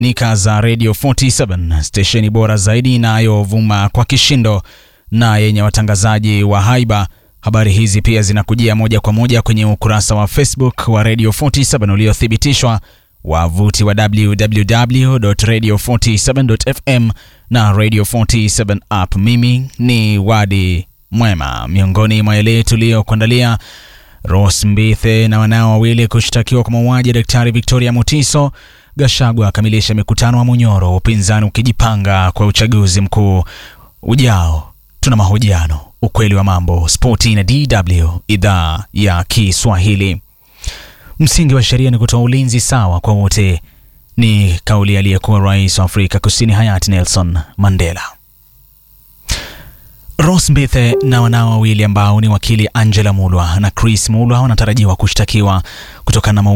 nika za Radio 47 stesheni bora zaidi inayovuma kwa kishindo na yenye watangazaji wa haiba. Habari hizi pia zinakujia moja kwa moja kwenye ukurasa wa Facebook wa Radio 47 uliothibitishwa, wavuti wa www.radio47.fm na Radio 47 app. Mimi ni Wadi Mwema. Miongoni mwa yale tuliyokuandalia Rose Mbithe na wanao wawili kushtakiwa kwa mauaji ya Daktari Victoria Mutiso. Gashagwa akamilisha mikutano wa Munyoro, upinzani ukijipanga kwa uchaguzi mkuu ujao. Tuna mahojiano, ukweli wa mambo, spoti na DW idhaa ya Kiswahili. Msingi wa sheria ni kutoa ulinzi sawa kwa wote, ni kauli aliyekuwa rais wa Afrika Kusini hayati Nelson Mandela. Rose Mbithe na wanao wawili ambao ni wakili Angela Mulwa na Chris Mulwa wanatarajiwa kushtakiwa kutokana na